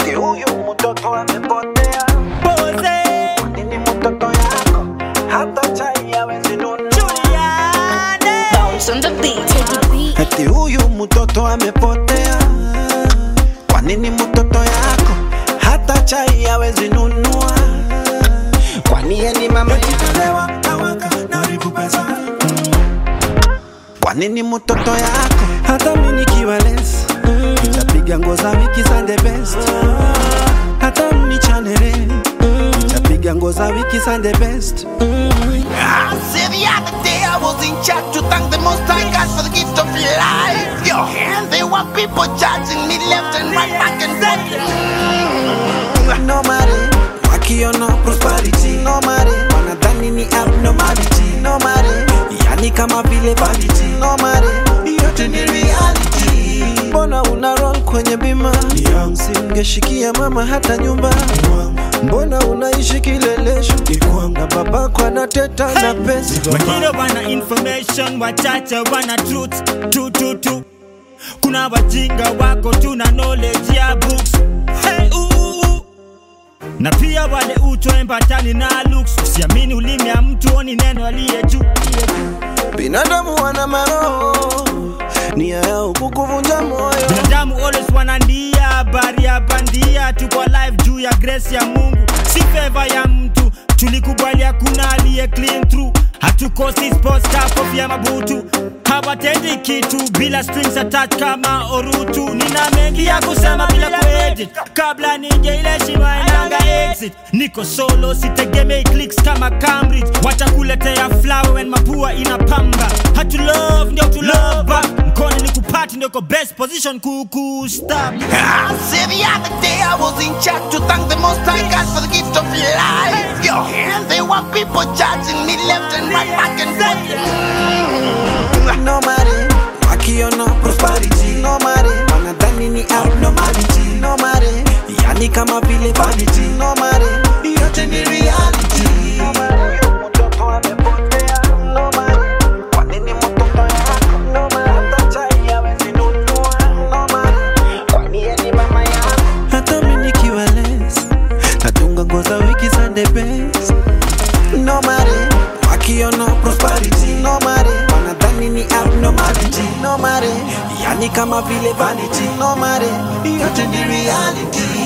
eti huyu mtoto amepotea. Pose, Nini mtoto yako hata chai hawezi nunua? Juliane. Bounce on the beat. Take it beat. Eti huyu mtoto amepotea. Kwa nini mtoto yako hata chai hawezi nunua? Kwani yeye ni mama yako? Kwa nini mtoto yako hata mimi nikiwa less nitapiga nguo za wiki za the best hata mnichanele nitapiga nguo za wiki za the best I said the other day I was in church to thank the Most High God for the gift of life. Yo, and there were people judging me left and right, back and forth. no matter wakiona prosperity no matter wanadhani ni abnormality no matter yani kama vile vanity no matter yote ni reality mbona una roll kwenye bima singeshikia mama hata nyumba mbona unaishi kilelesho na babako anateta na pesa wengine wana information wachache wana truth tu tu tu kuna wajinga wako tuna knowledge ya books hey, uh, uh, uh. na pia wale utoembatani na looks usiamini ulimi ya mtu oni neno aliye juu binadamu wana maroho nia yao kukuvunja moyo binadamu always wanandia habari ya bandia tuko live juu ya grace ya mungu si feva ya mtu tulikubali hakuna aliye clean through hatukosi sports car kofia mabutu hawatendi kitu bila strings attached kama orutu nina mengi ya kusema bila kuedit kabla nije ile shima inanga exit niko solo sitegemei clicks kama cambridge wacha kuletea flower when mapua inapamba hatu love ndio tu love back mkono ni kupati ndio ko best position kuku stop I said the other day I was in church to thank the Most High God for the gift of life. Yo, and there were people judging me left and right, back and forth. no matter wakiona prosperity no matter wanadhani ni abnormality no matter yani kama vile vanity no matter yote ni reality no matter mtoto amepotea no matter kwa nini mtoto yako no matter hata chai hawezi nunua no matter kwani yeye ni mama yako hata mimi nikiwa less natunga nguo za wiki za the best no matter wakiona prosperity no matter wanadhani ni abnormality no matter yani kama vile vanity no matter yote ni reality